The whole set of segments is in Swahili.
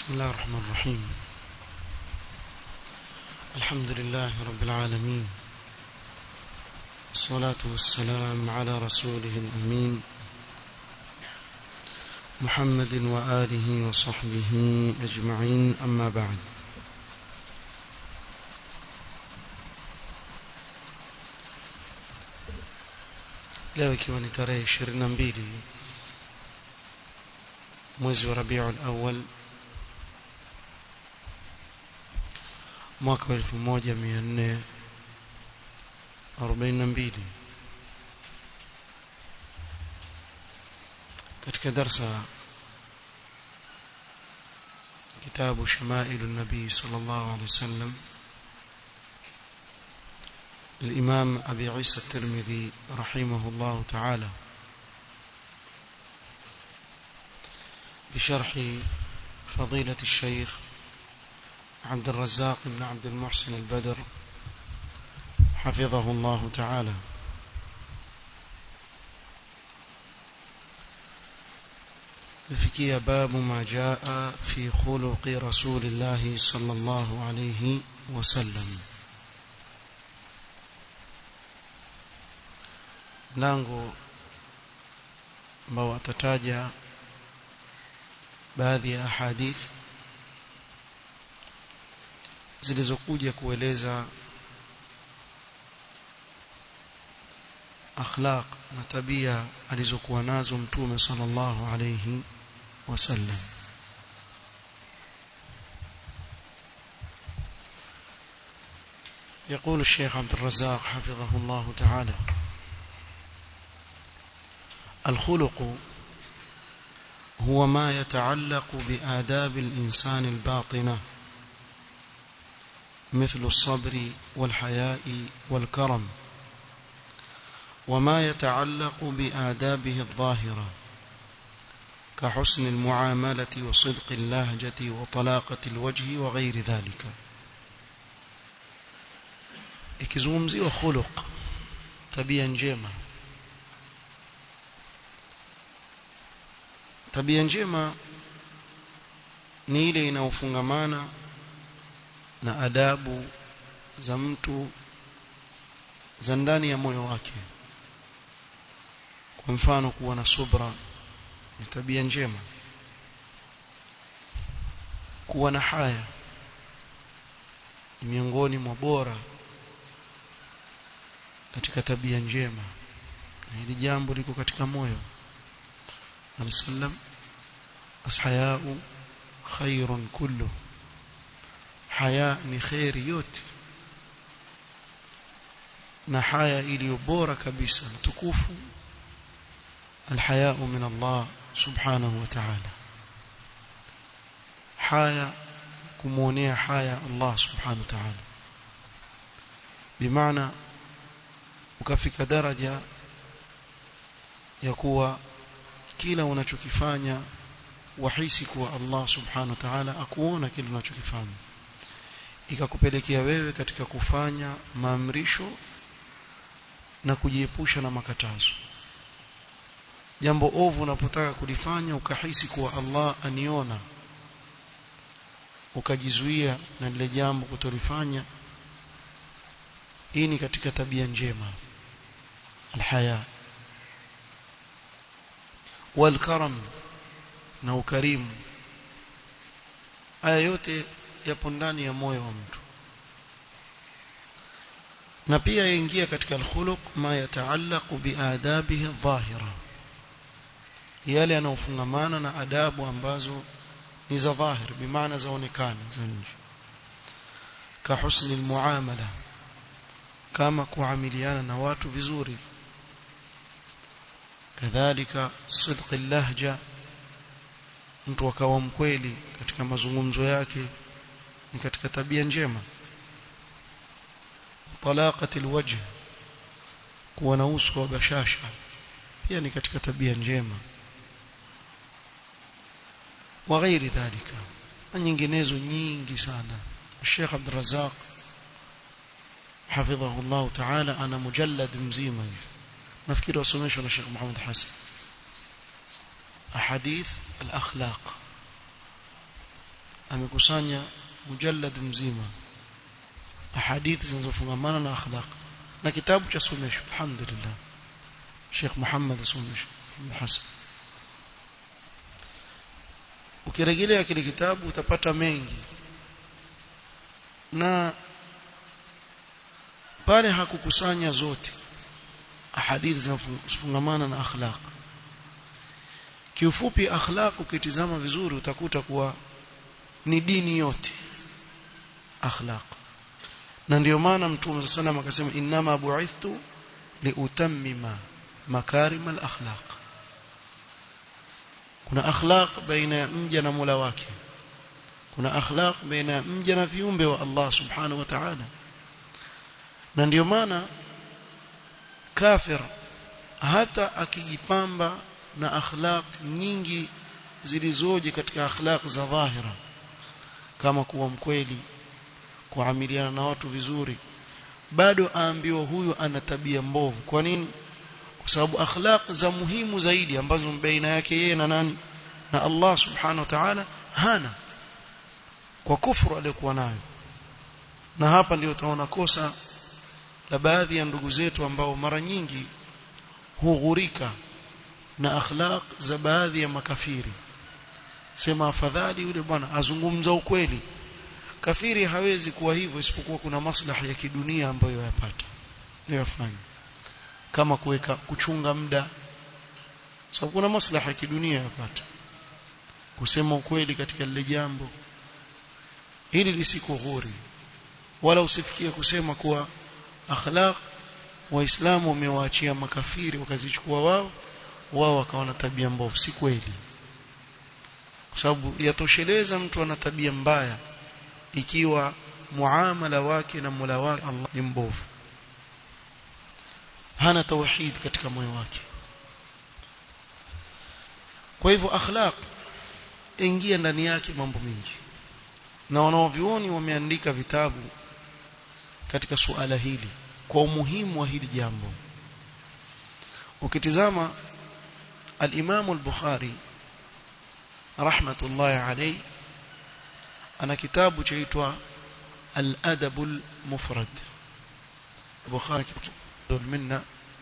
بسم الله الرحمن الرحيم الحمد لله رب العالمين الصلاة والسلام على رسوله الأمين محمد وآله وصحبه أجمعين أما بعد leo ikiwa ni tarehe ishirini na mbili mwezi wa rabiul awal mwaka wa elfu moja mia nne arobaini na mbili katika darsa kitabu shamailu nabii صلى الله عليه وسلم الإمام أبي عيسى الترمذي رحمه الله تعالى بشرح فضيلة الشيخ عبد الرزاق بن عبد المحسن البدر حفظه الله تعالى لفكي باب ما جاء في خلق رسول الله صلى الله عليه وسلم mlango ambao atataja baadhi ya ahadith zilizokuja kueleza akhlaq na tabia alizokuwa nazo mtume sallallahu alayhi wasallam يقول الشيخ عبد الرزاق حفظه الله تعالى الخلق هو ما يتعلق بآداب الإنسان الباطنة مثل الصبر والحياء والكرم وما يتعلق بآدابه الظاهرة كحسن المعاملة وصدق اللهجة وطلاقة الوجه وغير ذلك ikizungumziwa وخلق tabia njema tabia njema ni ile inayofungamana na adabu za mtu za ndani ya moyo wake kwa mfano kuwa na subra ni tabia njema kuwa na haya ni miongoni mwa bora katika tabia njema na hili jambo liko katika moyo alisallam ashayau khairun kullu haya ni khairi yote na haya iliyo bora kabisa mtukufu alhayau min Allah subhanahu wa ta'ala haya kumuonea haya Allah subhanahu wa ta'ala bimaana ukafika daraja ya kuwa kila unachokifanya wahisi kuwa Allah subhanahu wa ta'ala akuona kile unachokifanya ikakupelekea wewe katika kufanya maamrisho na kujiepusha na makatazo jambo ovu unapotaka kulifanya ukahisi kuwa Allah aniona ukajizuia na lile jambo kutolifanya hii ni katika tabia njema alhaya walkaram na ukarimu haya yote yapo ndani ya moyo wa mtu na pia yaingia katika alkhuluq ma yataallaqu biadabihi dhahira yale yanayofungamana na adabu ambazo ni za dhahir bimaana zaonekana za nje ka husni almuamala kama kuamiliana na watu vizuri kadhalika sidq lahja mtu akawa mkweli katika mazungumzo yake ni katika tabia njema talaqati alwajh kuwa na uso wa bashasha pia ni katika tabia njema wa ghairi dhalika na nyinginezo nyingi sana Sheikh Abdul Razzaq حفظه الله تعالى أنا مجلد مزيمة نفكر وسميش ولا شيخ محمد حسن أحاديث الأخلاق amekusanya mujallad mzima ahadithi zinazofungamana na akhlaq na kitabu cha somesho alhamdulillah Sheikh Muhammad somesho Hassan ukirejelea kile kitabu utapata mengi na pale hakukusanya zote ahadithi zinazofungamana na akhlaq kiufupi akhlaq ukitizama vizuri utakuta kuwa ni dini yote akhlaq na ndio maana mtume sallallahu akasema innama bu'ithtu liutammima makarim al-akhlaq kuna akhlaq baina ya mja na Mola wake kuna akhlaq baina ya mja na viumbe wa Allah subhanahu wa ta'ala na ndio maana kafir hata akijipamba na akhlaq nyingi zilizoje katika akhlaq za dhahira kama kuwa mkweli kuamiliana na watu vizuri bado aambiwa huyu ana tabia mbovu kwa nini kwa sababu akhlaq za muhimu zaidi ambazo baina yake yeye na nani na Allah subhanahu wa ta'ala hana kwa kufuru aliyokuwa nayo na hapa ndio utaona kosa la baadhi ya ndugu zetu ambao mara nyingi hughurika na akhlaq za baadhi ya makafiri sema afadhali yule bwana azungumza ukweli kafiri hawezi kuwa hivyo isipokuwa kuna maslahi ya kidunia ambayo yapata ndio yafanya kama kuweka kuchunga muda sababu kuna maslahi ya kidunia yapata kusema ukweli katika lile jambo hili lisikughuri wala usifikie kusema kuwa akhlaq waislamu wamewaachia makafiri wakazichukua wao wao wakawa na tabia mbovu si kweli kwa sababu yatosheleza mtu ana tabia mbaya ikiwa muamala wake na Mola wake Allah ni mbovu hana tauhid katika moyo wake kwa hivyo akhlaq ingia ndani yake mambo mengi na wanaovioni wameandika vitabu katika suala hili kwa umuhimu wa hili jambo ukitizama al-Imam al-Bukhari rahmatullahi alayhi ana kitabu chaitwa al-Adab al-Mufrad Bukhari minna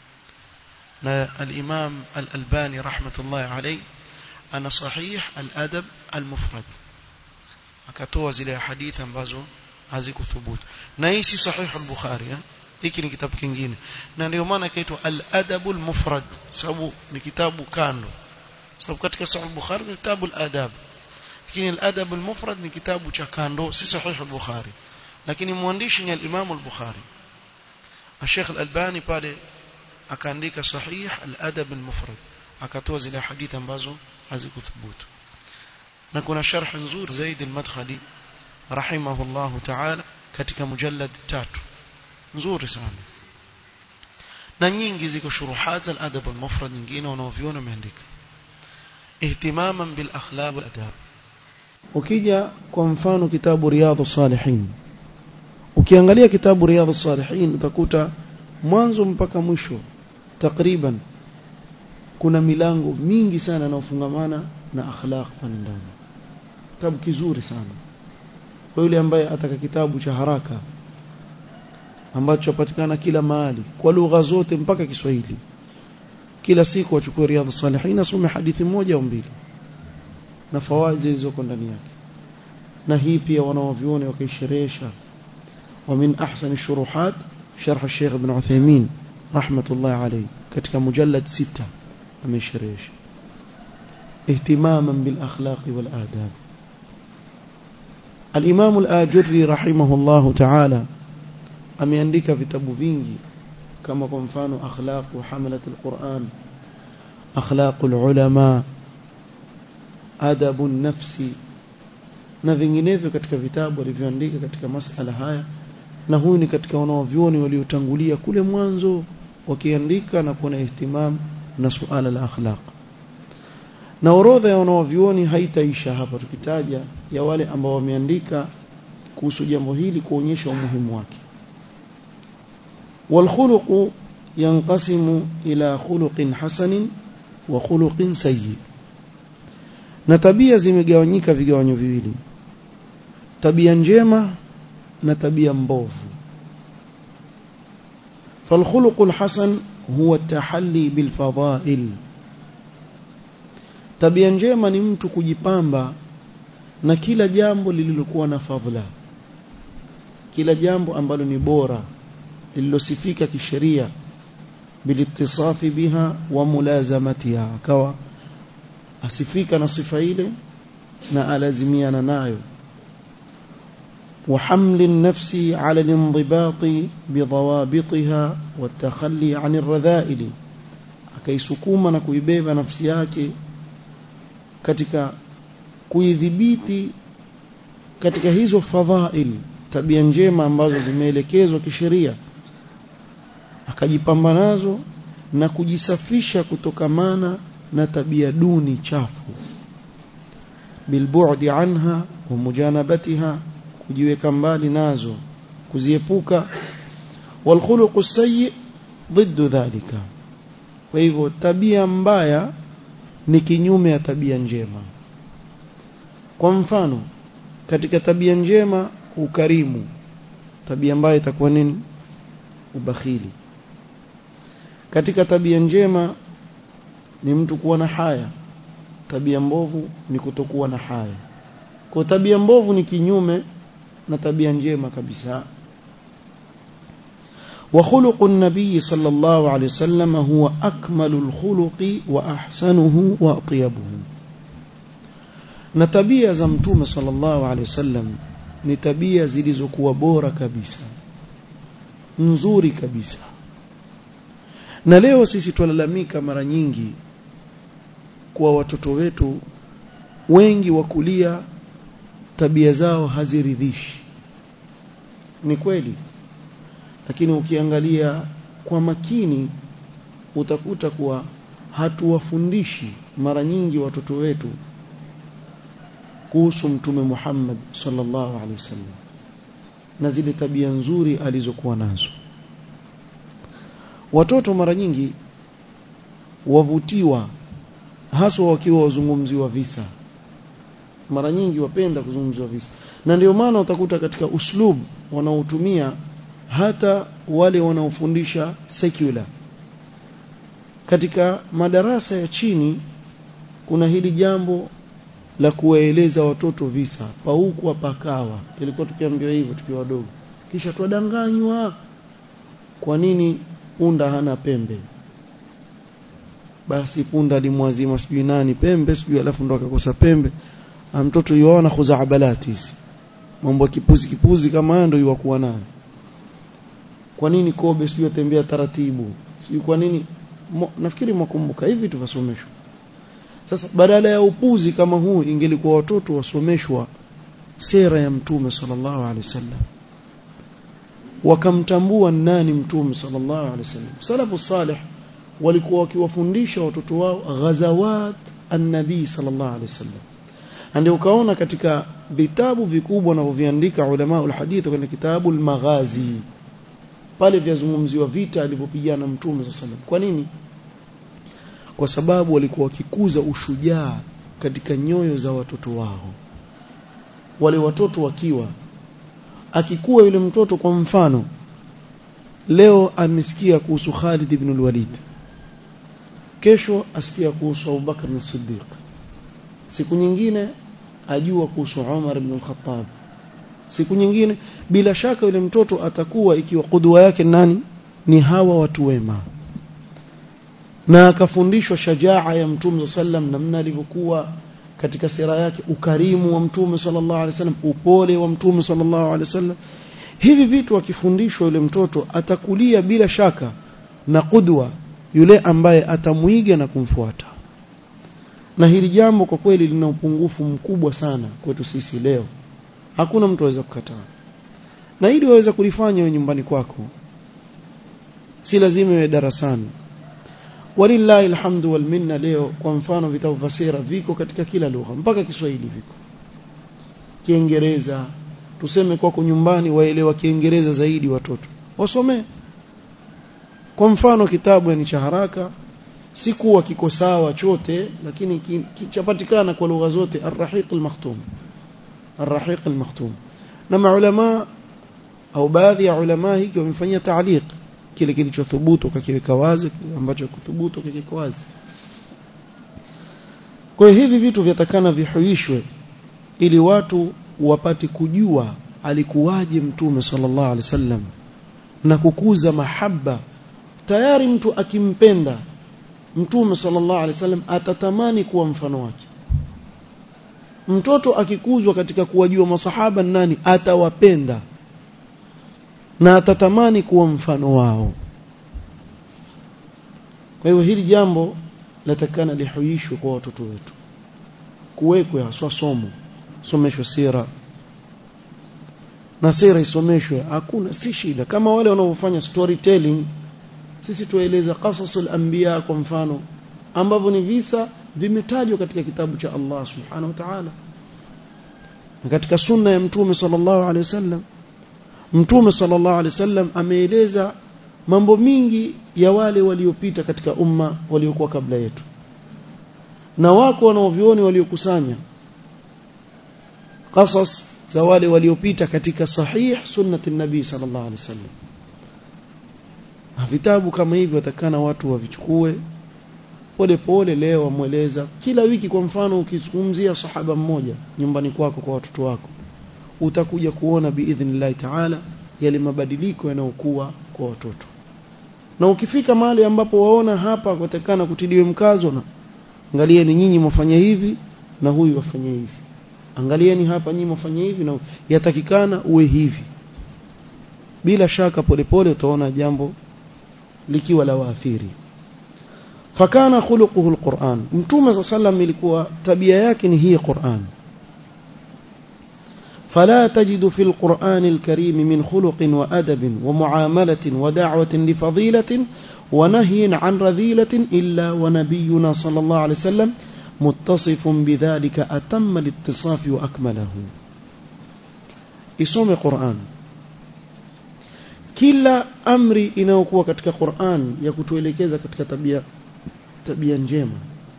na al-Imam al-Albani rahmatullahi alayhi ana sahih al-Adab al-Mufrad akatoa zile hadithi ambazo hazikuthubutu na hii si sahih al-Bukhari hiki ni kitabu kingine na ndio maana kaitwa al-Adab al-Mufrad sababu ni kitabu kando sababu katika sahih al-Bukhari ni kitabu al-adab lakini al-Adab al-Mufrad ni kitabu cha kando si sahih al-Bukhari lakini mwandishi ni al-Imam al-Bukhari Sheikh al-Albani pale akaandika sahih al-Adab al-Mufrad akatoa zile hadithi ambazo hazikuthubutu na kuna sharh nzuri zaidi al-Madkhali rahimahullahu ta'ala katika mujallad tatu nzuri sana na nyingi ziko shuruhat za al-adab al-mufrad nyingine wanaoviona wameandika ihtimaman bil akhlaq wal adab ukija kwa mfano kitabu riyadhus salihin ukiangalia kitabu riyadhus salihin utakuta mwanzo mpaka mwisho takriban kuna milango mingi sana inayofungamana na akhlaq pale ndani kitabu kizuri sana kwa yule ambaye ataka kitabu cha haraka ambacho chapatikana kila mahali kwa lugha zote mpaka Kiswahili kila siku wachukue riadha salihin asome hadithi moja au mbili na fawaid zilizoko ndani yake na hii pia wanaoviona wakaisherehesha ومن أحسن الشروحات شرح الشيخ ابن عثيمين رحمة الله عليه katika mujallad sita amesherehesha اهتماما بالأخلاق والآداب الإمام الآجري رحمه الله تعالى ameandika vitabu vingi kama kwa mfano akhlaq wa hamalat alquran akhlaq alulama adabu nafsi na vinginevyo katika vitabu alivyoandika katika masala haya na huyu ni katika wanaovyuoni waliotangulia kule mwanzo wakiandika na kuwa na ihtimam na suala la akhlaq na orodha ya wanaovyuoni haitaisha hapa tukitaja ya wale ambao wameandika kuhusu jambo hili kuonyesha umuhimu wake والخلق ينقسم إلى خلق حسن وخلق سيء na tabia zimegawanyika vigawanyo viwili tabia njema na tabia mbovu فالخلق الحسن هو التحلي بالفضائل tabia njema ni mtu kujipamba na kila jambo lililokuwa na fadhila kila jambo ambalo ni bora lililosifika kisheria bilitisafi biha wa mulazamatiha akawa asifika na sifa ile na alazimiana nayo وحمل النفس على الانضباط بضوابطها والتخلي عن الرذائل akaisukuma na kuibeba nafsi yake katika kuidhibiti katika hizo fadhail tabia njema ambazo zimeelekezwa kisheria akajipamba nazo na kujisafisha kutokamana na tabia duni chafu bilbu'di anha wa mujanabatiha kujiweka mbali nazo kuziepuka walkhuluqu sayyi ضد dhalika kwa hivyo tabia mbaya ni kinyume ya tabia njema kwa mfano katika tabia njema ukarimu tabia mbaya itakuwa nini ubakhili katika tabia njema ni mtu kuwa na haya tabia mbovu ni kutokuwa na haya kwa tabia mbovu ni kinyume na tabia njema kabisa وخلق النبي صلى الله عليه وسلم هو أكمل الخلق وأحسنه وأطيبه نتبيا زمتوم صلى الله عليه وسلم نتبيا zilizokuwa bora kabisa nzuri kabisa na leo sisi twalalamika mara nyingi kwa watoto wetu wengi wakulia tabia zao haziridhishi ni kweli lakini ukiangalia kwa makini utakuta kuwa hatuwafundishi mara nyingi watoto wetu kuhusu mtume Muhammad sallallahu alaihi wasallam na zile tabia nzuri alizokuwa nazo watoto mara nyingi wavutiwa haswa wakiwa wazungumziwa visa mara nyingi wapenda kuzungumziwa visa na ndio maana utakuta katika uslub wanaotumia hata wale wanaofundisha secular katika madarasa ya chini kuna hili jambo la kuwaeleza watoto visa pauku pakawa ilikuwa tukiambiwa hivyo tukiwa wadogo kisha twadanganywa kwa nini punda hana pembe basi punda limwazima sijui nani pembe sijui alafu ndo akakosa pembe mtoto yuona khuzaabalati hizi mambo kipuzi kipuzi kama haya ndio yuwakuwa nayo kwa nini kobe sijui atembea taratibu sijui kwa nini Mo, nafikiri mwakumbuka hivi tuvasomeshwa sasa badala ya upuzi kama huu ingelikuwa watoto wasomeshwa sera ya mtume sallallahu alaihi wasallam wakamtambua nani mtume sallallahu alaihi wasallam salafu salih walikuwa wakiwafundisha watoto wao ghazawat an-nabii sallallahu alaihi wasallam ndio ukaona katika vitabu vikubwa wanavyoviandika ulama ulhadith kwenye kitabu al-maghazi pale vyazungumziwa vita alivyopigana mtume sallallahu alaihi wasallam kwa nini kwa sababu walikuwa wakikuza ushujaa katika nyoyo za watoto wao wale watoto wakiwa akikuwa yule mtoto kwa mfano leo amesikia kuhusu Khalid ibn al-Walid kesho asikia kuhusu Abu Bakar as-Siddiq siku nyingine ajua kuhusu Umar ibn al-Khattab siku nyingine bila shaka yule mtoto atakuwa ikiwa kudwa yake nani ni hawa watu wema na akafundishwa shajaa ya mtume sallam namna alivyokuwa katika sira yake ukarimu wa mtume sallallahu alaihi wasallam upole wa mtume sallallahu alaihi wasallam hivi vitu akifundishwa yule mtoto atakulia bila shaka na kudwa yule ambaye atamuiga na kumfuata na hili jambo kwa kweli lina upungufu mkubwa sana kwetu sisi leo hakuna mtu aweza kukataa na ili waweza kulifanya wewe nyumbani kwako si lazima iwe darasani walillahi alhamdu wal minna leo kwa mfano vitabu vya sera viko katika kila lugha mpaka Kiswahili viko Kiingereza tuseme kwako nyumbani waelewa Kiingereza zaidi watoto wasomee kwa mfano kitabu ni cha haraka si kuwa kiko sawa chote lakini chapatikana kwa lugha zote ar-rahiq al-makhtum ar-rahiq al-makhtum na maulama au baadhi ya ulama hiki wamefanyia taaliq kile kilichothubutu kakiweka wazi ambacho kuthubutu kakiweka wazi kwa hiyo hivi vitu vyatakana vihuishwe ili watu wapate kujua alikuwaje mtume sallallahu alaihi wasallam na kukuza mahaba tayari mtu akimpenda mtume sallallahu alaihi wasallam atatamani kuwa mfano wake mtoto akikuzwa katika kuwajua masahaba nani atawapenda na atatamani kuwa mfano wao kwa hiyo hili jambo latakana lihuishwe kwa watoto wetu kuwekwe haswa somo someshwe sira na sira isomeshwe hakuna si shida kama wale wanaofanya storytelling sisi tueleza qasasul anbiya kwa mfano ambavyo ni visa vimetajwa katika kitabu cha Allah subhanahu wa ta'ala na katika sunna ya mtume sallallahu alaihi wasallam mtume sallallahu alaihi wasallam ameeleza mambo mingi ya wale waliopita katika umma waliokuwa kabla yetu na wako wanaovioni waliokusanya qasas za wale waliopita katika sahih sunnati nabii sallallahu alaihi wasallam vitabu kama hivi watakana watu wavichukue pole pole leo wamweleza kila wiki kwa mfano ukizungumzia sahaba mmoja nyumbani kwako kwa watoto wako utakuja kuona biidhnillahi taala yale mabadiliko yanayokuwa kwa watoto na ukifika mahali ambapo waona hapa kutakana kutiliwe mkazo na angalieni nyinyi mwafanya hivi na huyu wafanye hivi angalieni hapa nyinyi mwafanye hivi na yatakikana uwe hivi bila shaka polepole utaona jambo likiwa la waathiri fakana khuluquhu alquran mtume sa sallam ilikuwa tabia yake ni hii quran فلا تجد في القرآن الكريم من خلق وأدب ومعاملة ودعوة لفضيلة ونهي عن رذيلة إلا ونبينا صلى الله عليه وسلم متصف بذلك أتم الاتصاف وأكمله isome Qur'an kila amri inayokuwa katika Qur'an ya kutuelekeza katika tabia tabia njema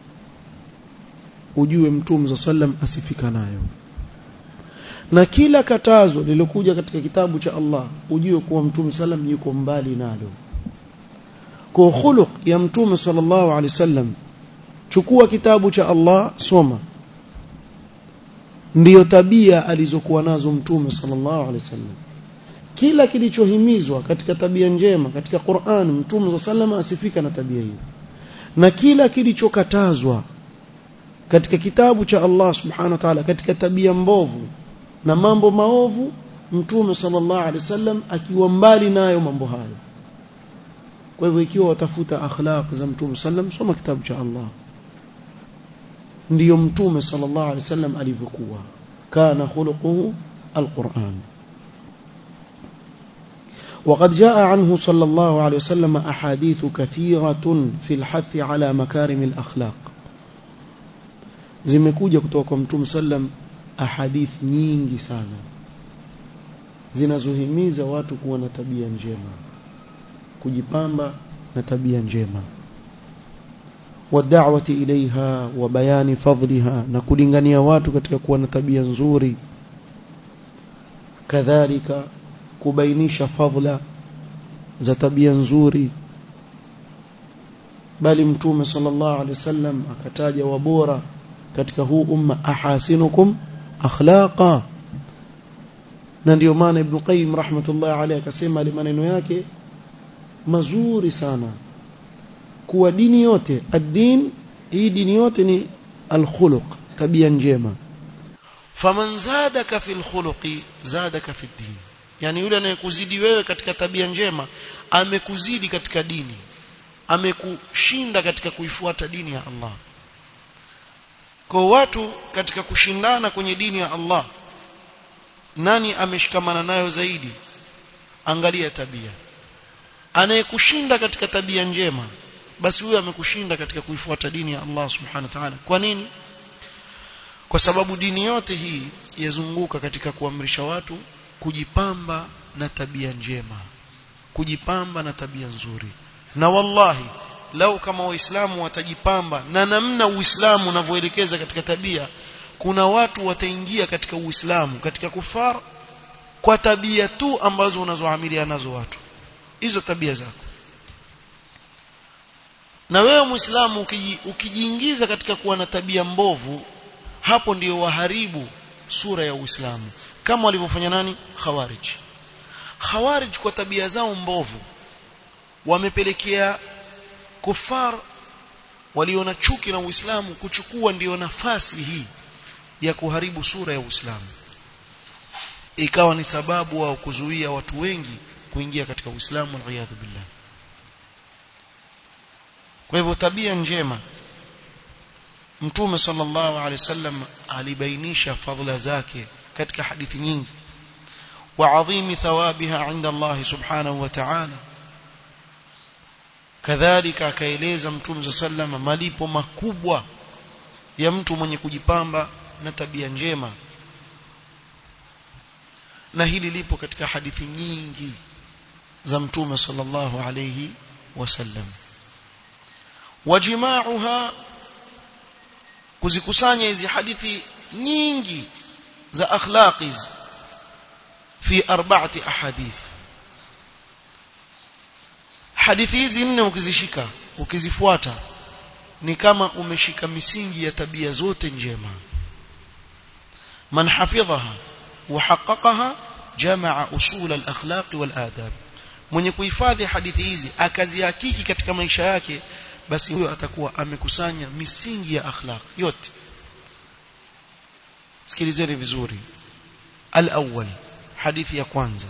ujue mtume sallam asifika nayo na kila katazo lilokuja katika kitabu cha Allah ujue kuwa mtume sallam yuko mbali nalo kwa khuluq ya mtume sallallahu alaihi wasallam chukua kitabu cha Allah soma ndiyo tabia alizokuwa nazo mtume sallallahu alaihi wasallam kila kilichohimizwa katika tabia njema katika Qur'an mtume sallallahu asifika na tabia hiyo na kila kilichokatazwa katika kitabu cha Allah subhanahu wa ta'ala katika tabia mbovu na mambo maovu mtume sallallahu alaihi wasallam akiwa mbali nayo mambo hayo kwa hivyo ikiwa watafuta akhlaq za mtume sallam soma kitabu cha Allah ndiyo mtume sallallahu alaihi wasallam alivyokuwa kana khuluquhu alquran وقد جاء عنه صلى الله عليه وسلم أحاديث كثيرة في الحث على مكارم الأخلاق zimekuja kutoka kwa mtume sallam ahadith nyingi sana zinazohimiza watu kuwa na tabia njema kujipamba na tabia njema wad'awati ilaiha wa bayani fadliha na kulingania watu katika kuwa na tabia nzuri kadhalika kubainisha fadhila za tabia nzuri bali mtume sallallahu alaihi wasallam akataja wabora katika huu umma ahasinukum akhlaqa na ndio maana ibn qayyim rahmatullah alayhi akasema ile maneno yake mazuri sana kuwa dini yote ad-din hii dini yote ni al-khuluq tabia njema faman zadaka fil khuluqi zadaka fid din yani yule anayekuzidi wewe katika tabia njema amekuzidi katika dini amekushinda katika kuifuata dini ya Allah kwa watu katika kushindana kwenye dini ya Allah nani ameshikamana nayo zaidi angalia tabia anayekushinda katika tabia njema basi huyo amekushinda katika kuifuata dini ya Allah subhanahu wa ta'ala kwa nini kwa sababu dini yote hii yazunguka katika kuamrisha watu kujipamba na tabia njema kujipamba na tabia nzuri na wallahi lau kama waislamu watajipamba na namna uislamu unavyoelekeza katika tabia kuna watu wataingia katika uislamu katika kufar kwa tabia tu ambazo unazoamilia nazo watu hizo tabia zako na wewe muislamu ukiji, ukijiingiza katika kuwa na tabia mbovu hapo ndio waharibu sura ya uislamu kama walivyofanya nani khawarij khawarij kwa tabia zao mbovu wamepelekea kufar waliona chuki na uislamu kuchukua ndio nafasi hii ya kuharibu sura ya uislamu ikawa ni sababu wao kuzuia watu wengi kuingia katika uislamu waliyadhu billah kwa hivyo tabia njema mtume sallallahu alaihi wasallam alibainisha fadhila zake katika hadithi nyingi وعظيم ثوابها عند الله سبحانه وتعالى كذلك akaeleza mtume sallam malipo makubwa ya mtu mwenye kujipamba na tabia njema na hili lipo katika hadithi nyingi za mtume sallallahu alayhi wasallam wajimauha kuzikusanya hizi hadithi nyingi za akhlaqi fi arba'ati ahadith hadithi hizi nne ukizishika ukizifuata ni kama umeshika misingi ya tabia zote njema man hafidhaha wa haqqaqaha jamaa usul al-akhlaq wal adab mwenye kuhifadhi hadithi hizi akazihakiki katika maisha yake basi huyo atakuwa amekusanya misingi ya akhlaq yote sikilizeni vizuri al-awwal hadithi ya kwanza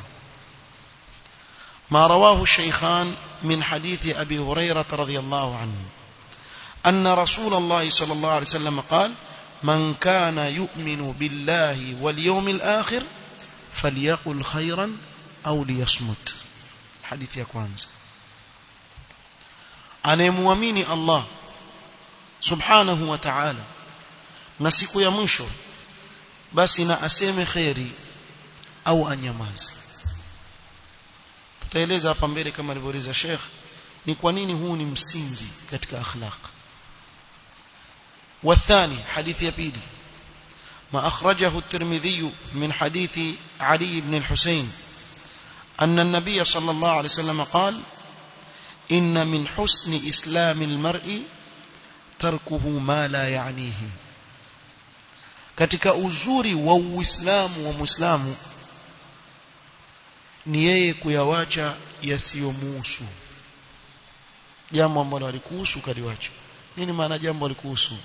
ما رواه الشيخان من حديث أبي هريرة رضي الله عنه أن رسول الله صلى الله عليه وسلم قال من كان يؤمن بالله واليوم الآخر فليقل خيرا أو ليصمت حديث يا كوانز anayemwamini Allah subhanahu wa ta'ala na siku ya mwisho basi na aseme kheri au anyamaze tutaeleza hapa mbele kama alivyoeleza Sheikh ni kwa nini huu ni msingi katika akhlaq والثاني حديث يبيدي ما أخرجه الترمذي من حديث علي بن الحسين أن النبي صلى الله عليه وسلم قال إن من حسن إسلام المرء تركه ما لا يعنيه katika uzuri wa uislamu wa muislamu ni yeye kuyawacha yasiyomuhusu jambo ambalo alikuhusu kaliwacha nini maana jambo alikuhusu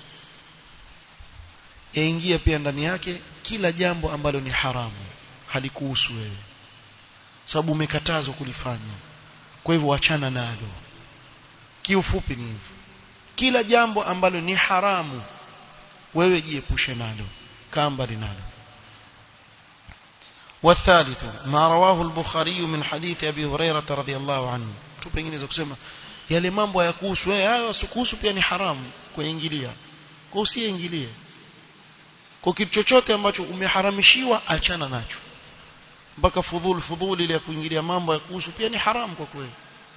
yaingia pia ndani yake kila jambo ambalo ni haramu halikuhusu wewe sababu umekatazwa kulifanya kwa hivyo wachana nalo kiufupi ni hivyo kila jambo ambalo ni haramu wewe jiepushe nalo kaa mbali nalo والثالث ما رواه البخاري من حديث أبي هريرة رضي الله عنه tu pengine za kusema yale mambo hayakuhusu wewe hayo yasikuhusu pia ni haramu kuingilia kwa usiingilie kwa kitu chochote ambacho umeharamishiwa achana nacho mpaka fudhul fudhul ile ya kuingilia mambo ya kuhusu pia ni haramu kwa kweli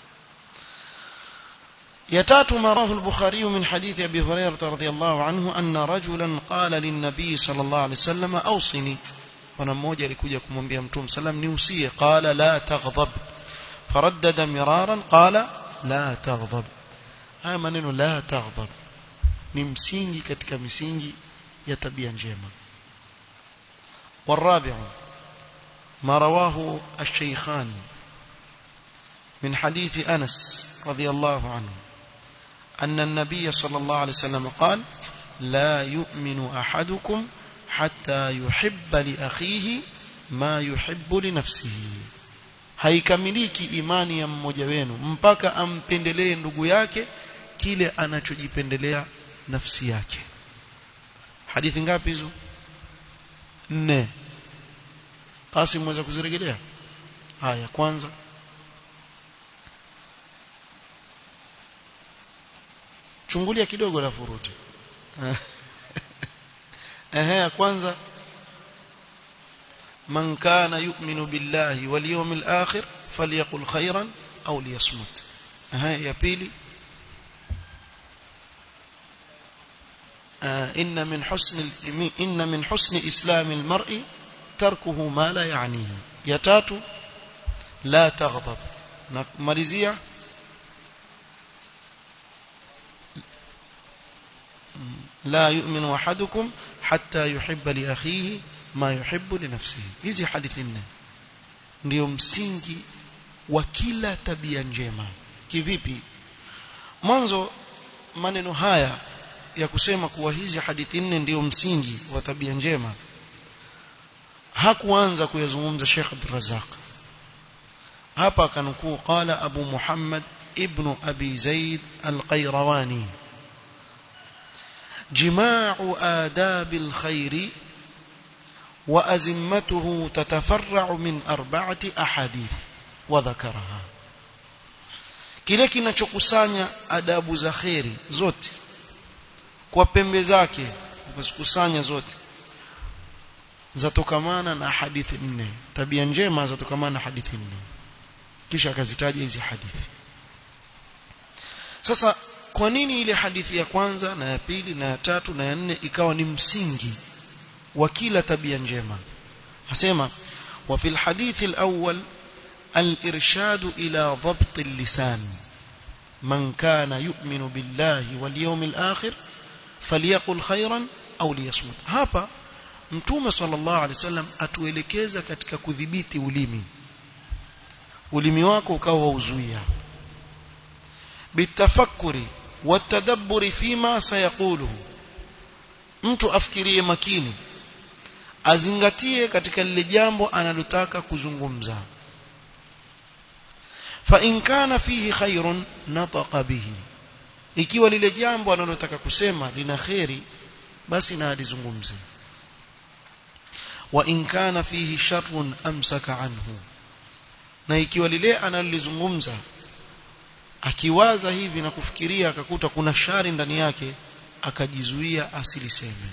يتات ما رواه البخاري من حديث أبي هريرة رضي الله عنه أن رجلا قال للنبي صلى الله عليه وسلم أوصني bwana mmoja alikuja kumwambia mtume sallam niusie qala la taghdab faraddada miraran qala la taghdab haya maneno la taghdab ni msingi katika misingi ya tabia njema والرابع ما رواه الشيخان من حديث أنس رضي الله عنه أن النبي صلى الله عليه وسلم قال لا يؤمن أحدكم حتى يحب لأخيه ما يحب لنفسه haikamiliki imani ya mmoja wenu mpaka ampendelee ndugu yake kile anachojipendelea nafsi yake hadithi ngapi hizo nne Qasim mweza kuzirejelea haya kwanza chungulia kidogo la furuti ehe ya kwanza man kana yu'minu billahi wal yawmil akhir falyaqul khairan aw liyasmut ehe ya pili إن من حسن إن من حسن إسلام المرء تركه ما لا يعنيه ya tatu la taghdab na malizia لا يؤمن أحدكم حتى يحب لأخيه ما يحب لنفسه hizi hadithi nne ndio msingi wa kila tabia njema kivipi mwanzo maneno haya ya kusema kuwa hizi hadithi nne ndio msingi wa tabia njema hakuanza kuyazungumza Sheikh Abdul Razzaq hapa akanukuu qala Abu Muhammad ibn Abi Zaid al-Qayrawani جماع آداب الخير وأزمته تتفرع من أربعة أحاديث وذكرها kile kinachokusanya adabu za kheri zote kwa pembe zake kuzikusanya zote zatokamana na hadithi nne tabia njema zatokamana na hadithi nne kisha akazitaja hizi hadithi sasa kwa nini ile hadithi ya kwanza na ya pili na ya tatu na ya nne ikawa ni msingi wa kila tabia njema asema wa fil hadithi al-awwal al-irshad ila dhabt al-lisan man kana yu'minu billahi wal yawmil akhir falyaqul khayran aw liyasmut hapa mtume sallallahu alaihi wasallam atuelekeza katika kudhibiti ulimi ulimi wako ukawa uzuia bitafakuri watadabburi fima sayaquluhu mtu afikirie makini azingatie katika lile jambo analotaka kuzungumza fa in kana fihi khairun nataqa bihi ikiwa lile jambo analotaka kusema lina khairi basi na alizungumze wa in kana fihi sharrun amsaka anhu na ikiwa lile analolizungumza akiwaza hivi na kufikiria akakuta kuna shari ndani yake akajizuia asiliseme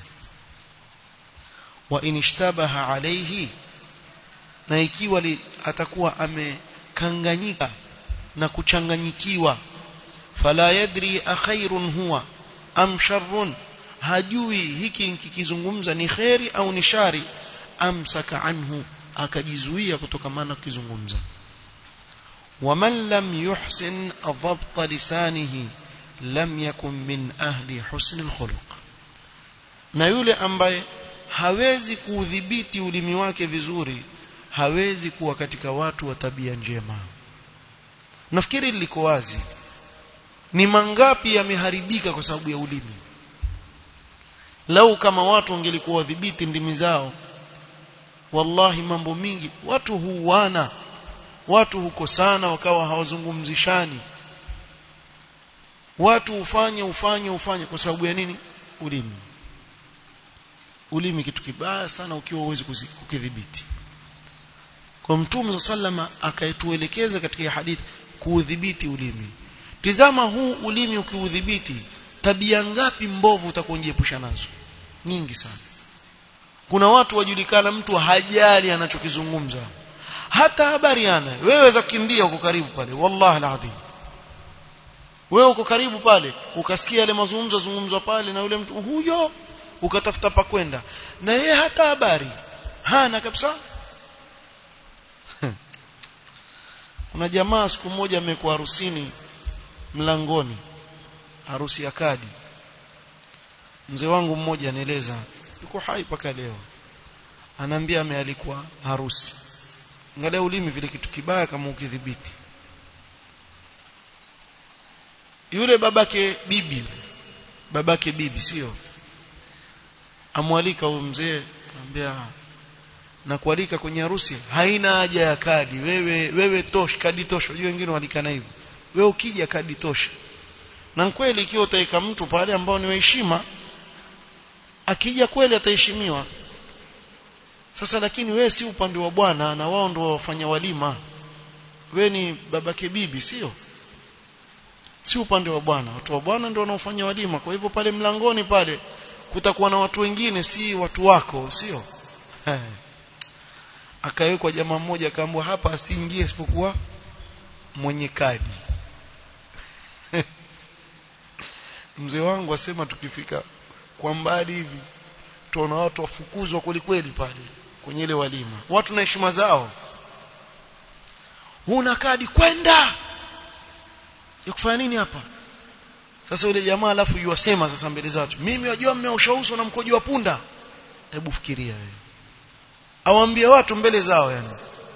wa inishtabaha alayhi na ikiwa li, atakuwa amekanganyika na kuchanganyikiwa fala yadri akhairun huwa am sharrun hajui hiki kikizungumza ni kheri au ni shari amsaka anhu akajizuia kutokamana na kukizungumza ومن لم يحسن ضبط لسانه لم يكن من أهل حسن الخلق na yule ambaye hawezi kuudhibiti ulimi wake vizuri hawezi kuwa katika watu wa tabia njema nafikiri liko wazi ni mangapi yameharibika kwa sababu ya ulimi lau kama watu wangelikuwa wadhibiti ndimi zao wallahi mambo mingi watu huuana watu hukosana wakawa hawazungumzishani watu ufanye ufanye ufanye kwa sababu ya nini ulimi ulimi kitu kibaya sana ukiwa huwezi kukidhibiti kwa mtume sallama akaituelekeza katika hadithi kuudhibiti ulimi tizama huu ulimi ukiudhibiti tabia ngapi mbovu utakujiepusha nazo nyingi sana kuna watu wajulikana mtu hajali anachokizungumza hata habari ana wewe za kukimbia uko karibu pale wallahi alazim wewe uko karibu pale ukasikia yale mazungumzo zungumzwa pale na yule mtu huyo ukatafuta pa kwenda na yeye hata habari hana kabisa kuna jamaa siku moja amekuwa harusini mlangoni harusi ya kadi mzee wangu mmoja anaeleza yuko hai paka leo anaambia amealikwa harusi angalia ulimi vile kitu kibaya kama ukidhibiti yule babake bibi babake bibi sio amwalika huyo mzee anambia na kualika kwenye harusi haina haja ya kadi wewe wewe tosha kadi tosha unajua wengine walikana hivyo wewe ukija kadi tosha na kweli ikiwa utaika mtu pale ambao ni heshima akija kweli ataheshimiwa sasa lakini wewe si upande wa bwana na wao ndio wafanya walima wewe ni babake bibi sio si upande wa bwana watu wa bwana ndio wanaofanya walima kwa hivyo pale mlangoni pale kutakuwa na watu wengine si watu wako sio akawekwa jamaa mmoja akaambiwa hapa asiingie isipokuwa mwenye kadi mzee wangu asema tukifika kwa mbali hivi tuona watu wafukuzwa kweli kweli pale kwenye ile walima watu na heshima zao huna kadi kwenda ya kufanya nini hapa sasa yule jamaa alafu yuwasema sasa mbele za watu mimi wajua mmeosha uso na mkojo wa punda hebu fikiria wewe awaambie watu mbele zao yani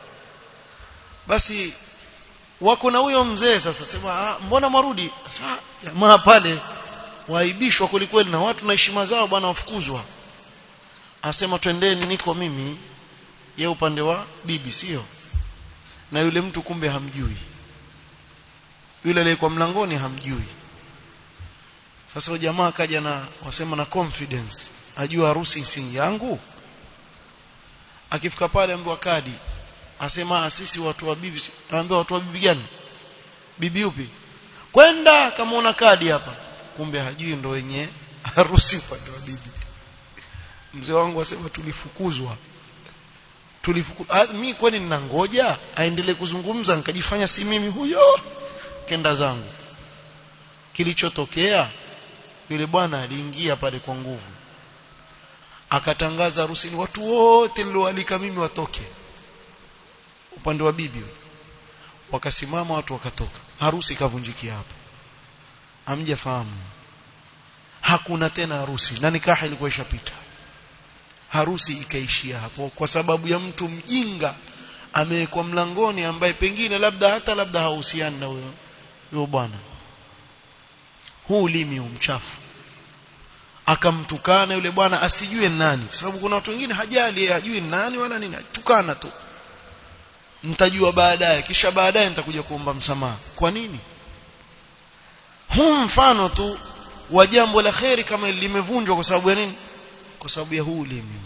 basi wako na huyo mzee sasa sema mbona marudi sasa jamaa pale waaibishwa kwelikweli na watu na heshima zao bwana wafukuzwa asema twendeni niko mimi ye upande wa bibi sio na yule mtu kumbe hamjui yule aliyekuwa mlangoni hamjui sasa jamaa akaja na wasema na confidence ajua harusi si yangu akifika pale ambiwa kadi asema sisi watu wa bibi anaambia watu wa bibi gani bibi upi kwenda kama una kadi hapa kumbe hajui ndo wenye harusi upande wa bibi mzee wangu asema tulifukuzwa tulifukuzwa mimi kwani ninangoja aendelee kuzungumza nikajifanya si mimi huyo kenda zangu kilichotokea yule bwana aliingia pale kwa nguvu akatangaza harusini watu wote nilioalika mimi watoke upande wa bibi wakasimama watu wakatoka harusi ikavunjikia hapo hamjafahamu hakuna tena harusi na nikaha ilikuwa ishapita harusi ikaishia hapo kwa sababu ya mtu mjinga amewekwa mlangoni ambaye pengine labda hata labda hahusiani na huyo huyo bwana huu ulimi mchafu akamtukana yule bwana asijue nani kwa sababu kuna watu wengine hajali hajui nani wala nini tukana tu nitajua baadaye kisha baadaye nitakuja kuomba msamaha kwa nini huu mfano tu wa jambo la kheri kama limevunjwa kwa sababu ya nini kwa sababu ya huu ulimi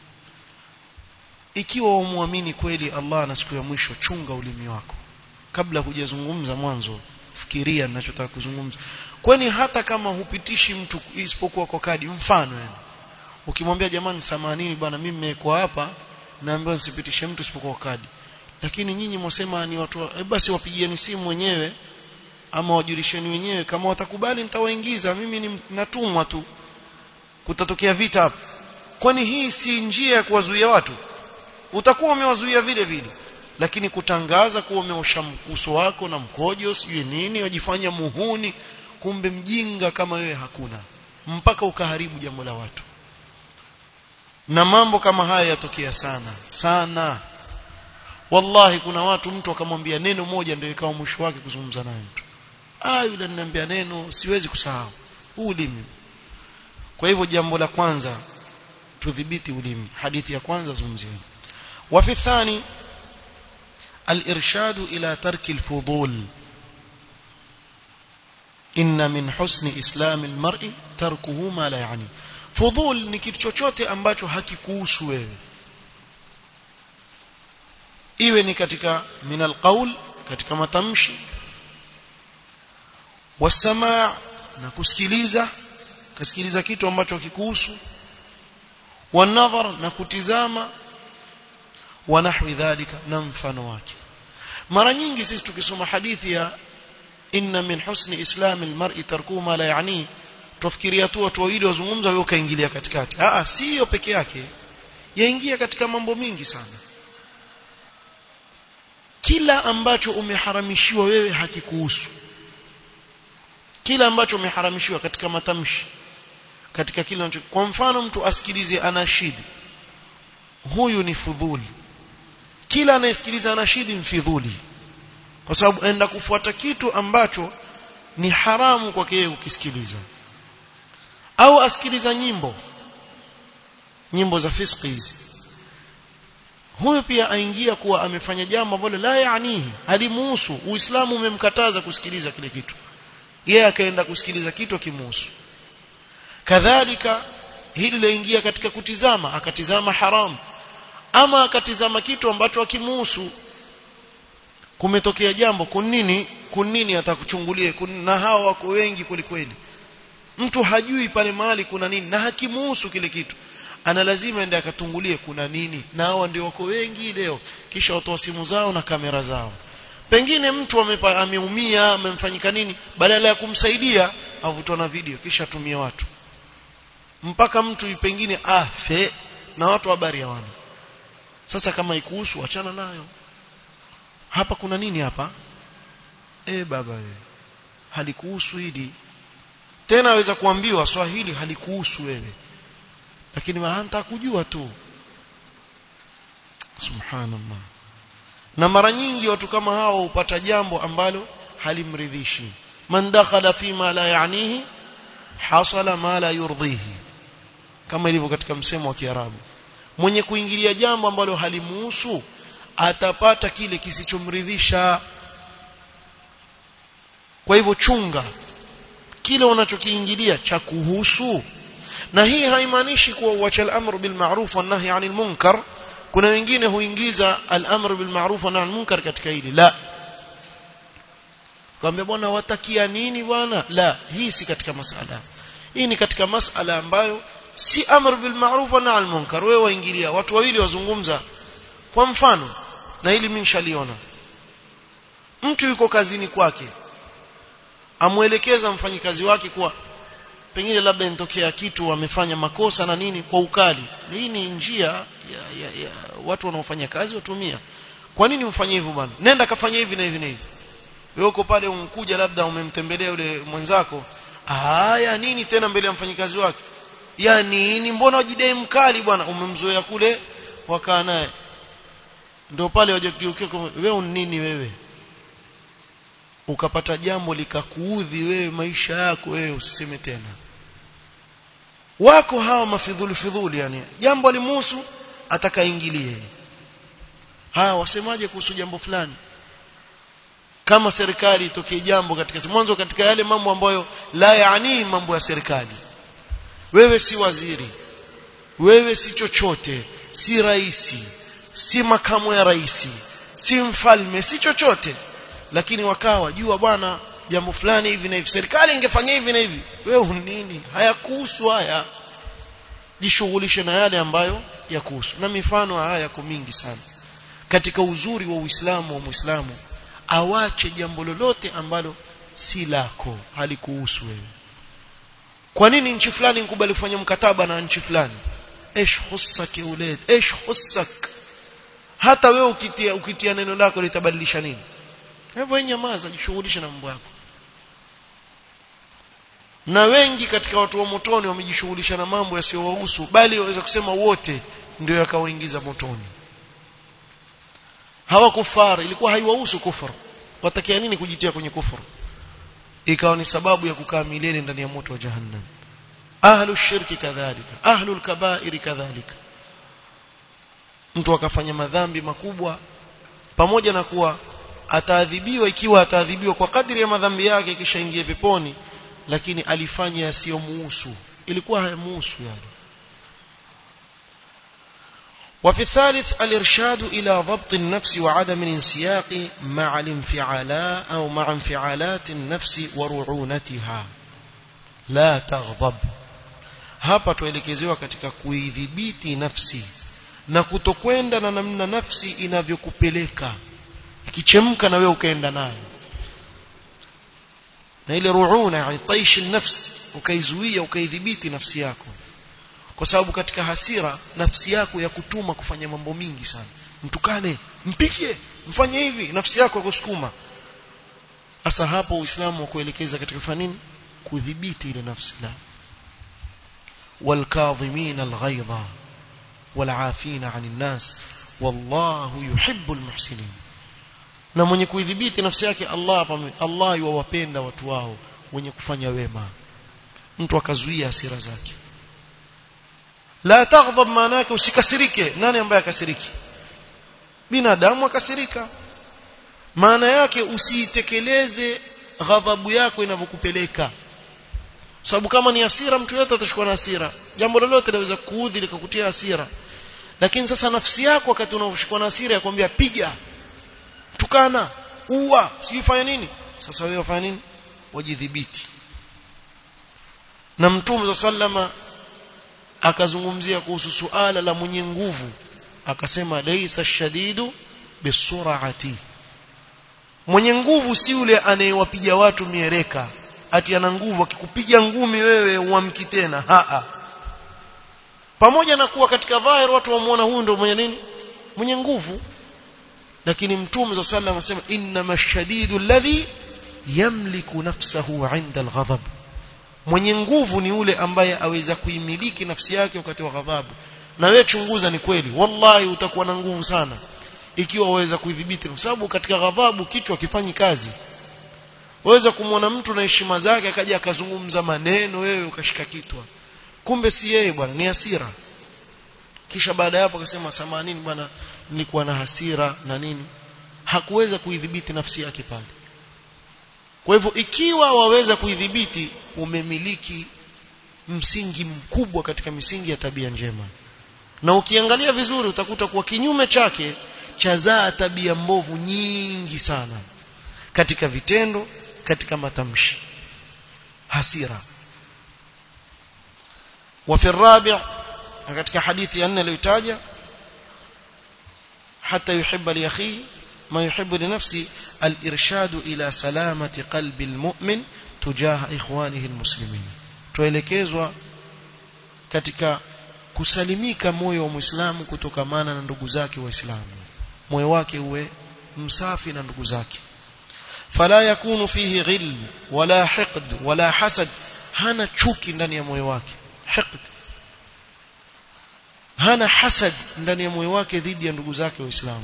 ikiwa umwamini kweli Allah na siku ya mwisho chunga ulimi wako kabla hujazungumza mwanzo fikiria ninachotaka kuzungumza kwani hata kama hupitishi mtu isipokuwa kwa kadi mfano yani ukimwambia jamani samanini bwana mimi nimekuwa hapa naambiwa nisipitishe mtu isipokuwa kwa kadi lakini nyinyi mwasema ni watu wa, e basi wapigieni simu wenyewe ama wajulisheni wenyewe kama watakubali nitawaingiza mimi ni natumwa tu kutatokea vita hapa kwani hii si njia ya kuwazuia watu utakuwa umewazuia vile vile lakini kutangaza kuwa umeosha uso wako na mkojo sijui nini wajifanya muhuni kumbe mjinga kama wewe hakuna mpaka ukaharibu jambo la watu na mambo kama haya yatokea sana sana wallahi kuna watu mtu akamwambia neno moja ndio ikawa mwisho wake kuzungumza naye mtu ah yule ananiambia neno siwezi kusahau huu ulimi kwa hivyo jambo la kwanza tudhibiti ulimi hadithi ya kwanza zungumzia وفي الثاني الإرشاد إلى ترك الفضول إن من حسن إسلام المرء تركه ما لا يعني فضول ni kitu chochote ambacho hakikuhusu wewe iwe ni katika min alqaul katika matamshi wasamaa na kusikiliza kusikiliza kitu ambacho hakikuhusu wanadhar na kutizama wa nahwi dhalika na mfano wake mara nyingi sisi tukisoma hadithi ya inna min husni islami almar'i tarkuhu ma la yani tufikiria tu watu wawili wazungumza wewe ukaingilia katikati ah sio peke yake yaingia katika mambo mingi sana kila ambacho umeharamishiwa wewe hakikuhusu kila ambacho umeharamishiwa katika matamshi katika kile kwa mfano mtu asikilize anashidi huyu ni fudhuli kila anayesikiliza anashidi mfidhuli kwa sababu enda kufuata kitu ambacho ni haramu kwake yeye kukisikiliza au asikiliza nyimbo nyimbo za fiski hizi huyu pia aingia kuwa amefanya jambo ambalo la yaanihi halimuhusu uislamu umemkataza kusikiliza kile kitu yeye akaenda kusikiliza kitu akimuhusu kadhalika hili laingia katika kutizama akatizama haramu ama akatizama kitu ambacho akimuhusu kumetokea jambo kunini kunini atakuchungulie kun, na hao wako wengi kweli kweli mtu hajui pale mahali kuna nini na hakimuhusu kile kitu ana lazima ende akatungulie kuna nini na hawa ndio wako wengi leo kisha watoa simu zao na kamera zao pengine mtu amepa, ameumia amemfanyika nini badala ya kumsaidia avutwa na video kisha tumia watu mpaka mtu pengine afe na watu habari hawana sasa kama ikuhusu achana nayo hapa kuna nini hapa eh baba wewe halikuhusu hili tena aweza kuambiwa swahili halikuhusu wewe lakini hanta kujua tu subhanallah na mara nyingi watu kama hao hupata jambo ambalo halimridhishi man dakhala fima la yanihi hasala ma la yurdhihi kama ilivyo katika msemo wa Kiarabu mwenye kuingilia jambo ambalo halimuhusu atapata kile kisichomridhisha kwa hivyo chunga kile unachokiingilia cha kuhusu na hii haimaanishi kuwa uacha al-amr bil ma'ruf wa nahy 'anil munkar kuna wengine huingiza al-amr bil ma'ruf wa nahy 'anil munkar katika hili la kwambia bwana watakia nini bwana la hii si katika masala hii ni katika masala ambayo si amr bil ma'ruf wa nahy 'anil munkar wewe waingilia watu wawili wazungumza kwa mfano na hili mimi nishaliona mtu yuko kazini kwake amwelekeza mfanyikazi wake kuwa pengine labda inatokea kitu amefanya makosa na nini kwa ukali hii ni njia ya, ya, ya watu wanaofanya kazi watumia kwa nini mfanye hivyo bwana nenda kafanya hivi na hivi na hivi wewe uko pale unkuja labda umemtembelea yule mwenzako haya nini tena mbele ya mfanyikazi wake ya nini mbona wajidai mkali bwana umemzoea kule wakaa naye ndio pale wajageukia wewe nini wewe ukapata jambo likakuudhi wewe maisha yako wewe usiseme tena wako hawa mafidhuli fidhuli yani jambo limuhusu atakaingilie haya wasemaje kuhusu jambo fulani kama serikali itokee jambo katika mwanzo katika yale mambo ambayo la yaani mambo ya serikali wewe si waziri wewe si chochote si raisi si makamu ya raisi si mfalme si chochote lakini wakawa jua bwana jambo fulani hivi na hivi serikali ingefanya hivi na hivi wewe nini hayakuhusu haya jishughulishe na yale ambayo yakuhusu na mifano haya yako mingi sana katika uzuri wa Uislamu wa Muislamu awache jambo lolote ambalo si lako halikuhusu wewe kwa nini nchi fulani nikubali kufanya mkataba na nchi fulani ايش خصك يا ولاد ايش خصك hata wewe ukitia ukitia neno lako litabadilisha nini hivyo nyamaza jishughulishe na mambo yako na wengi katika watu wa motoni wamejishughulisha na mambo yasiyowahusu bali waweza kusema wote ndio yakawaingiza motoni hawa kufara ilikuwa haiwahusu kufuru watakia nini kujitia kwenye kufuru ikawa ni sababu ya kukaa milele ndani ya moto wa jahannam ahlu shirki kadhalika ahlu alkabairi kadhalika mtu akafanya madhambi makubwa pamoja na kuwa ataadhibiwa ikiwa ataadhibiwa kwa kadri ya madhambi yake kisha ingie peponi lakini alifanya yasiyomuhusu ilikuwa hayamuhusu yani وفي الثالث الإرشاد إلى ضبط النفس وعدم الانسياق مع الانفعالات أو مع انفعالات النفس ورعونتها لا تغضب hapa tuelekezewa katika kuidhibiti nafsi na kutokwenda na namna nafsi inavyokupeleka ikichemka na wewe ukaenda nayo na ile ruuna yani taish nafsi ukaizuia ukaidhibiti nafsi yako kwa sababu katika hasira nafsi yako ya kutuma kufanya mambo mingi sana mtukane mpige mfanye hivi nafsi yako ya kusukuma hasa hapo uislamu kuelekeza katika kufanya nini kudhibiti ile nafsi la والكاظمين الغيظ والعافين عن الناس والله يحب المحسنين na mwenye kuidhibiti nafsi yake Allah Allah yuwapenda watu wao wenye kufanya wema mtu akazuia hasira zake la taghdab maana yake usikasirike nani ambaye akasiriki binadamu akasirika maana yake usiitekeleze ghadhabu yako inavyokupeleka sababu kama ni hasira mtu yote atashikwa na hasira jambo lolote linaweza kuudhi likakutia hasira lakini sasa nafsi yako wakati unaoshikwa na hasira yakwambia piga tukana ua sijui fanya nini sasa wewe wafanya nini wajidhibiti na mtume sallama akazungumzia kuhusu suala la mwenye nguvu akasema laisa shadidu bisurati mwenye nguvu si yule anayewapiga watu miereka ati ana nguvu akikupiga ngumi wewe uamki tena haa pamoja na kuwa katika dhahir watu wamuona huyu ndio mwenye nini mwenye nguvu lakini mtume صلى الله عليه وسلم anasema inma shadidu alladhi yamliku nafsahu 'inda alghadab mwenye nguvu ni yule ambaye aweza kuimiliki nafsi yake wakati wa ghadhabu na wewe chunguza ni kweli wallahi utakuwa na nguvu sana ikiwa waweza kuidhibiti kwa sababu katika ghadhabu kichwa kifanyi kazi waweza kumwona mtu na heshima zake akaja akazungumza maneno wewe ukashika kitwa kumbe si yeye bwana ni hasira kisha baada ya hapo akasema samanini bwana nilikuwa na hasira na nini hakuweza kuidhibiti nafsi yake pale kwa hivyo ikiwa waweza kuidhibiti umemiliki msingi mkubwa katika misingi ya tabia njema na ukiangalia vizuri utakuta kuwa kinyume chake chazaa tabia mbovu nyingi sana katika vitendo katika matamshi hasira وفي الرابع katika hadithi ya nne aliyotaja hata yuhibba li akhihi ما يحب لنفسه الإرشاد إلى سلامة قلب المؤمن تجاه إخوانه المسلمين tuelekezwa katika kusalimika moyo wa muislamu kutokamana na ndugu zake waislamu moyo wake uwe msafi na ndugu zake fala yakunu fihi ghil wala hiqd wala hasad hana chuki ndani ya moyo wake hiqd hana hasad ndani ya moyo wake dhidi ya ndugu zake waislamu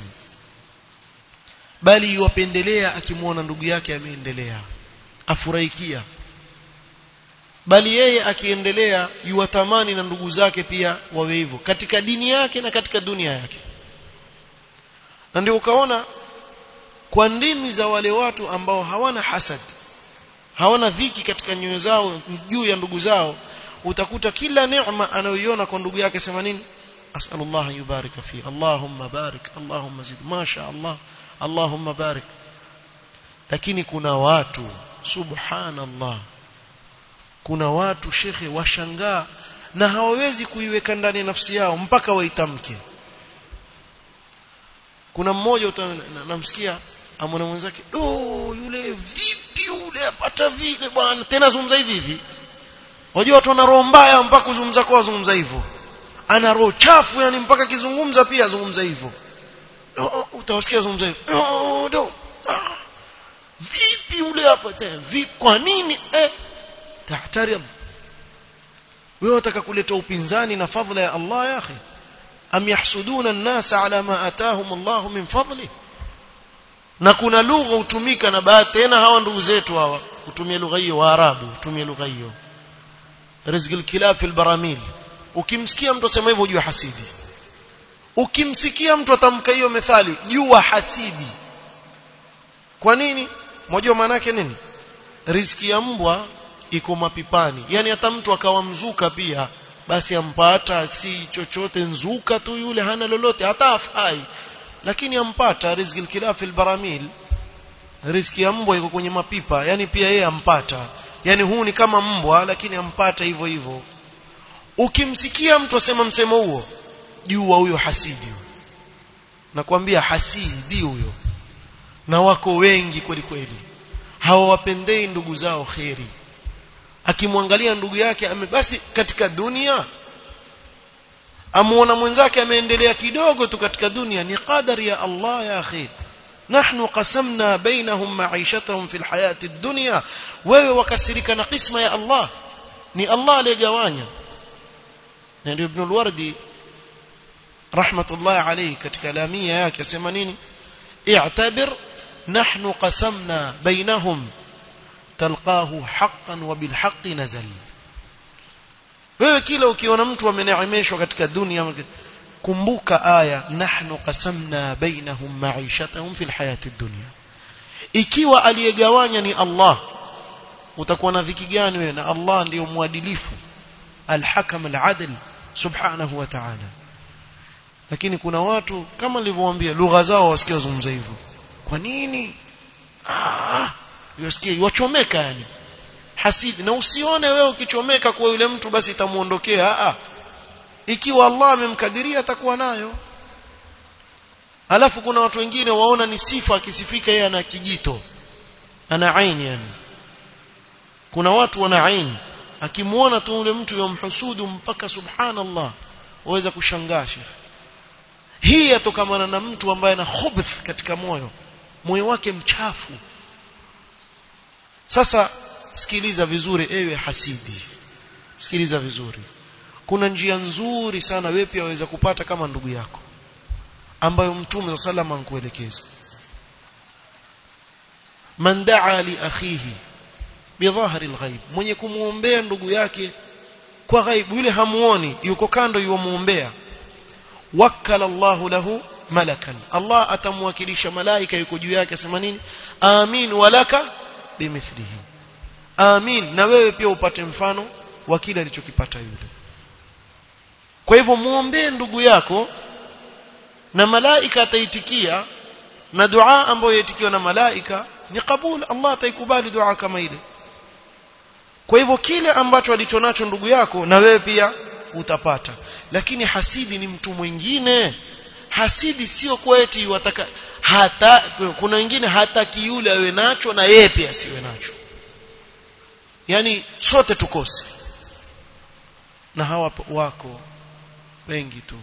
bali yuwapendelea akimwona ndugu yake ameendelea afurahikia bali yeye akiendelea yuwatamani na ndugu zake pia wawe hivyo katika dini yake na katika dunia yake na ndio ukaona kwa ndimi za wale watu ambao hawana hasad hawana dhiki katika nyoyo zao juu ya ndugu zao utakuta kila neema anayoiona kwa ndugu yake sema nini asalullah yubarika fi allahumma barik allahumma zid masha allah allahumma barik lakini kuna watu subhanallah kuna watu shekhe washangaa na hawawezi kuiweka ndani ya nafsi yao mpaka waitamke kuna mmoja namsikia amwona mwenzake do yule vipi yule apata vile bwana tena zungumza hivi hivi wajua watu wana roho mbaya mpaka kuzungumza kwao zungumza hivyo ana roho chafu yani mpaka akizungumza pia azungumza hivyo utawasikia zungumza hivyo do, do. Ah. vipi yule hapa tena vipi kwa nini eh tahtarim wewe unataka kuleta upinzani na fadhila ya Allah ya akhi am yahsuduna an-nasa ala ma atahum Allah min fadli na kuna lugha hutumika na baadhi tena hawa ndugu zetu hawa kutumia lugha hiyo waarabu hutumia lugha hiyo rizqul kilab fil baramil ukimsikia mtu asema hivyo jua hasidi ukimsikia mtu atamka hiyo methali jua hasidi kwa nini mmoja maana yake nini riziki ya mbwa iko mapipani yani hata mtu akawa mzuka pia basi ampata si chochote nzuka tu yule hana lolote hata afai lakini ampata riziki alkilaf albaramil riziki ya mbwa iko kwenye mapipa yani pia yeye ampata yani huu ni kama mbwa lakini ampata hivyo hivyo ukimsikia mtu asema msemo huo jua huyo hasidi nakwambia hasidi huyo na wako wengi kweli kweli hawawapendei ndugu zao kheri akimwangalia ndugu yake ame basi katika dunia amuona mwenzake ameendelea kidogo tu katika dunia ni qadari ya Allah ya akhi nahnu qasamna bainahum ma'ishatahum fil hayati dunya wewe wakasirika na qisma ya Allah ni Allah aliyegawanya na ndio ibn al-wardi rahmatullah alayhi katika lamia yake asema nini i'tabir nahnu qasamna bainahum talqahu haqqan wa bil haqqi nazal wewe kila ukiona mtu ameneemeshwa katika dunia kumbuka aya nahnu qasamna bainahum ma'ishatahum fil hayati dunya ikiwa aliyegawanya ni Allah utakuwa na dhiki gani wewe na Allah ndiyo mwadilifu alhakam aladl subhanahu wa ta'ala lakini kuna watu kama nilivyowaambia lugha zao wasikia zungumza hivyo kwa nini ah yasikie wachomeka yani hasidi na usione wewe ukichomeka kwa yule mtu basi itamuondokea a ikiwa Allah amemkadiria atakuwa nayo alafu kuna watu wengine waona ni sifa akisifika yeye ana kijito ana aini yani kuna watu wana aini akimuona tu yule mtu yomhusudu mpaka subhanallah waweza kushangaa shekhi hii yatokamana na mtu ambaye ana khubth katika moyo moyo wake mchafu sasa sikiliza vizuri ewe hasidi sikiliza vizuri kuna njia nzuri sana wewe pia waweza kupata kama ndugu yako ambayo mtume sallallahu alayhi ankuelekeza man daa li akhihi bidhahri alghaib mwenye kumuombea ndugu yake kwa ghaibu yule hamuoni yuko kando yuamuombea wakala Allah lahu malakan Allah atamwakilisha malaika yuko juu yake asema nini amin walaka bimithlihi amin na wewe pia upate mfano wa kile alichokipata yule kwa hivyo muombee ndugu yako na malaika ataitikia na dua ambayo yaitikiwa na malaika ni kabul Allah ataikubali dua kama ile kwa hivyo kile ambacho alichonacho ndugu yako na wewe pia utapata lakini hasidi ni mtu mwingine hasidi sio kweti wataka hata kuna wengine hataki yule awe nacho na yeye pia asiwe nacho yani sote tukose na hawa wako wengi tu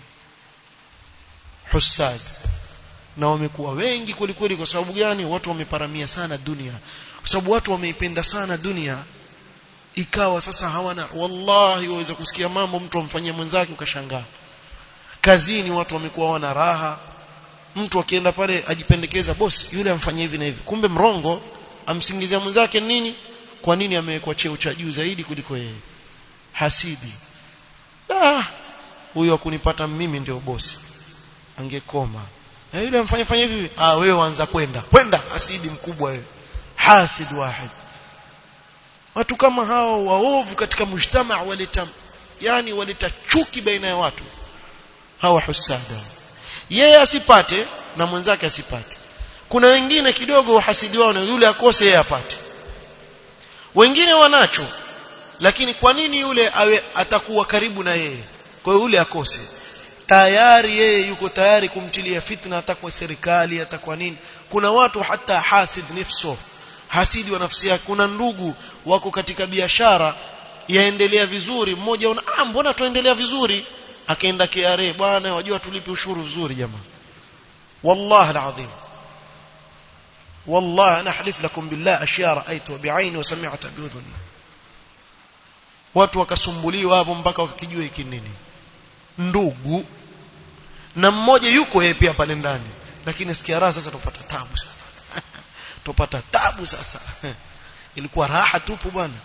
husad na wamekuwa wengi kwelikweli kwa sababu gani watu wameparamia sana dunia kwa sababu watu wameipenda sana dunia ikawa sasa hawana wallahi waweza kusikia mambo mtu amfanyia mwenzake ukashangaa kazini watu wamekuwa wana raha mtu akienda pale ajipendekeza boss yule amfanyia hivi na hivi kumbe mrongo amsingizia mwenzake nini kwa nini amewekwa cheo cha juu zaidi kuliko yeye hasidi ah huyo akunipata mimi ndio bosi angekoma na yule amfanya fanya hivi ah wewe anza kwenda kwenda hasidi mkubwa wewe hasid wahid watu kama hao waovu katika mujtama waleta yani waleta chuki baina ya watu hawa husada yeye asipate na mwenzake asipate kuna wengine kidogo hasidi wao na yule akose yeye apate wengine wanacho lakini kwa nini yule awe atakuwa karibu na yeye kwa hiyo yule akose tayari yeye yuko tayari kumtilia fitna hata kwa serikali hata kwa nini kuna watu hata hasid nifso hasidi wa nafsi yake kuna ndugu wako katika biashara yaendelea vizuri mmoja una ah mbona tuendelea vizuri akaenda KRA bwana wajua tulipe ushuru vizuri jamaa wallahi alazim والله انا احلف لكم بالله اشياء رايتها بعيني وسمعتها باذني watu wakasumbuliwa hapo mpaka wakijua hiki nini ndugu na mmoja yuko yeye pia pale ndani lakini sikia raha sasa tupata tabu sasa tupata tabu sasa ilikuwa raha tupu bwana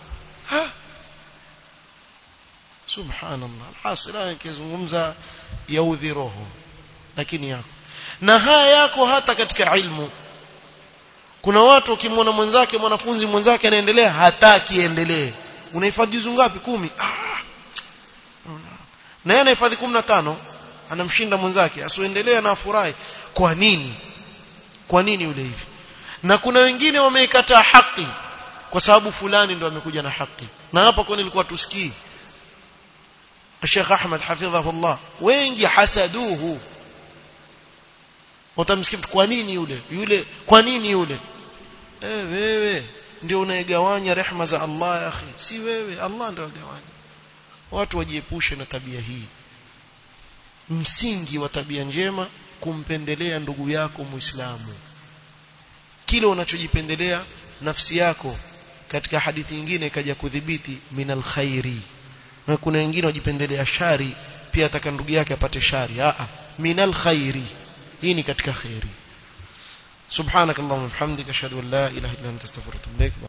subhanallah alhasila nikizungumza yaudhi roho lakini yako na haya yako hata katika ilmu kuna watu ukimwona mwenzake mwanafunzi mwenzake anaendelea hataki endelee unahifadhi juzu ngapi kumi ah. na yeye anahifadhi kumi na tano anamshinda mwenzake asiendelee na afurahi kwa nini kwa nini yule hivi na kuna wengine wameikataa haki kwa sababu fulani ndo amekuja na haki na hapa kwa nilikuwa tusikii Sheikh Ahmad hafidhahullah wengi hasaduhu utamsikia kwa nini yule yule kwa nini yule eh wewe ndio unaigawanya rehma za Allah ya akhi si wewe Allah ndio agawanya watu wajiepushe na tabia hii msingi wa tabia njema kumpendelea ndugu yako muislamu kile unachojipendelea nafsi yako katika hadithi nyingine ikaja kudhibiti minal khairi na kuna wengine wajipendelea shari pia ataka ndugu yake apate shari a minal khairi hii ni katika khairi subhanakallahumma wa bihamdika ashhadu an la ilaha illa anta astaghfiruka wa atubu ilaik